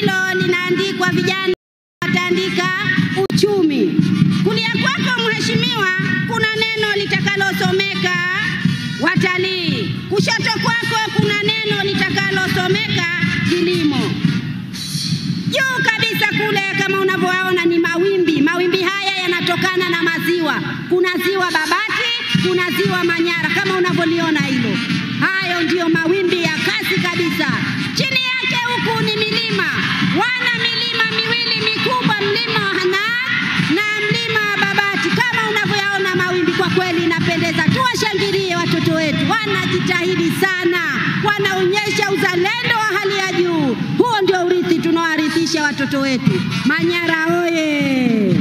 hilo linaandikwa vijana wataandika uchumi. Kulia kwako mheshimiwa, kuna neno litakalosomeka watalii. Kushoto kwako kuna neno litakalosomeka kilimo. Juu kabisa kule kama unavyoona ni mawimbi. Mawimbi haya yanatokana na maziwa. Kuna ziwa Babati, kuna ziwa Manyara kama unavyoliona hilo. Hayo ndiyo mawimbi ya kasi kabisa. Chini yake huku ni milima, wana milima miwili mikubwa, mlima wa Hanang na mlima wa Babati. Kama unavyoyaona mawimbi, kwa kweli inapendeza. Tuwashangilie watoto wetu, wanajitahidi sana, wanaonyesha uzalendo wa hali ya juu. Huo ndio urithi tunaowarithisha watoto wetu. Manyara oye!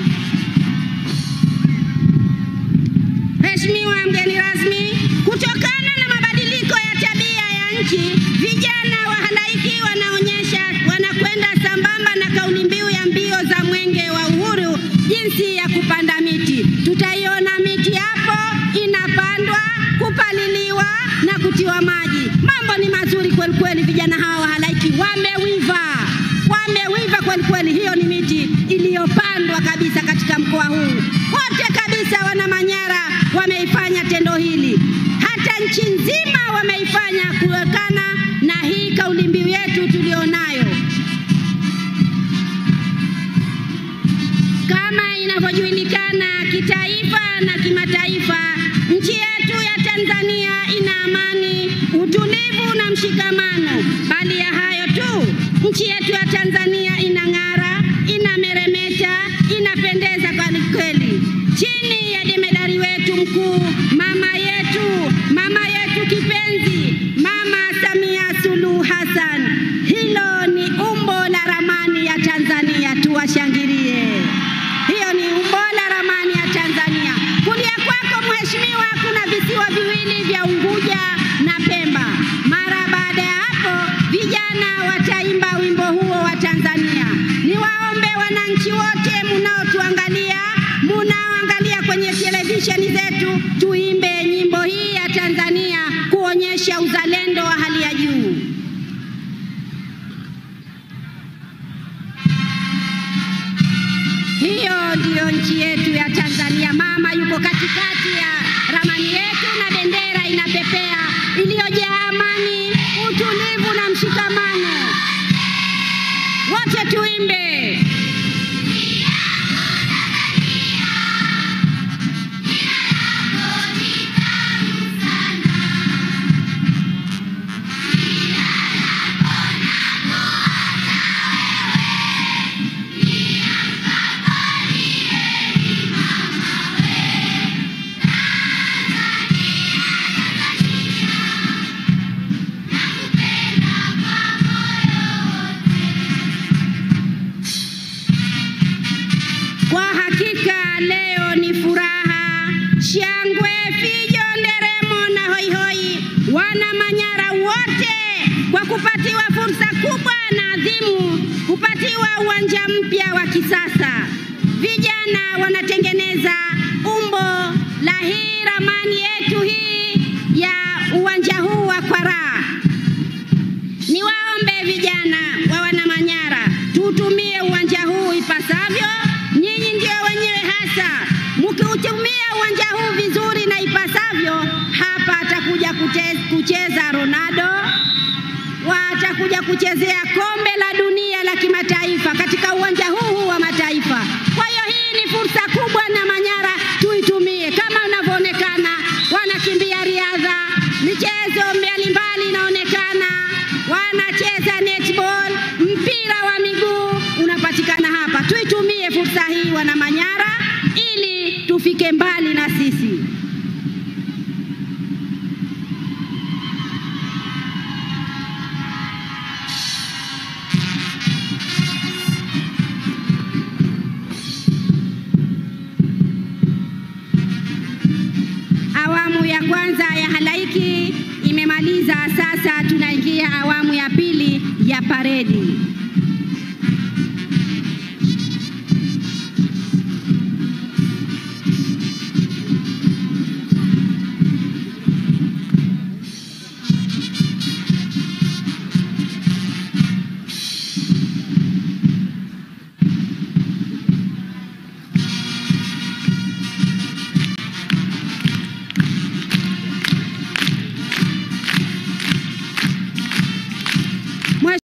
Mheshimiwa mgeni rasmi, kutokana na mabadiliko ya tabia ya nchi, vijana wa halaiki wanaonyesha wanakwenda sambamba na kauli mbiu ya mbio za mwenge wa uhuru, jinsi ya kupanda miti. Tutaiona miti hapo inapandwa, kupaliliwa na kutiwa maji. Mambo ni mazuri kweli kweli, vijana hawa wa halaiki wamewiva, wamewiva kweli kweli. Hiyo ni miti iliyopandwa kabisa katika mkoa huu wote kabisa. Wana Manyara wameifanya tendo hili, hata nchi nzima wameifanya kutokana na hii kauli mbiu yetu tulionayo. Kama inavyojulikana kitaifa na kimataifa, nchi yetu ya Tanzania ina amani, utulivu na mshikamano. Bali ya hayo tu, nchi yetu ya Tanzania inang'ara, inameremeta, inapendeza kweli kweli, chini ya jemedari wetu mkuu, mama yetu, mama yetu kipenzi, Mama Samia Suluhu Hassan. Hilo ni umbo la ramani ya Tanzania, tuwashangilie. Hiyo ni umbo la ramani ya Tanzania. Kulia kwako mheshimiwa, kuna visiwa viwili vya Unguja na Pemba. Mara baada ya hapo, vijana wataimba wimbo huo wa Tanzania. Niwaombe wananchi wote munaotuangalia, munaoangalia kwenye televisheni zetu, tuimbe nyimbo hii ya Tanzania kuonyesha uzalendo wa hali ya juu. Hiyo ndiyo nchi yetu ya Tanzania. Mama yuko katikati ya ramani yetu na bendera inapepea, iliyojaa amani, utulivu na mshikamano. Wote tuimbe. Kwa hakika leo ni furaha, shangwe, fijo, nderemo na hoihoi, wana Manyara wote kwa kupatiwa fursa kubwa na adhimu, kupatiwa uwanja mpya wa kisasa. Vijana wanatengeneza umbo la hii ramani yetu hii ya uwanja huu wa Kwaraa. Niwaombe vijana wa wana Manyara tuutumie uwanja huu ipasavyo. Nyinyi ndio wenyewe hasa, mkiutumia uwanja huu vizuri na ipasavyo, hapa atakuja kute- kucheza Ronaldo, watakuja kuchezea kombe la dunia la kimataifa katika uwanja huu huu wa mataifa. Kwa hiyo hii ni fursa kubwa na Manyara tuitumie, kama unavyoonekana wanakimbia riadha, michezo mbalimbali inaonekana, wanacheza netball, mpira wa miguu unapatikana hapa. Tuitumie fursa hii wana Manyara ili tufike mbali na sisi. Awamu ya kwanza ya halaiki imemaliza, sasa tunaingia awamu ya pili ya paredi.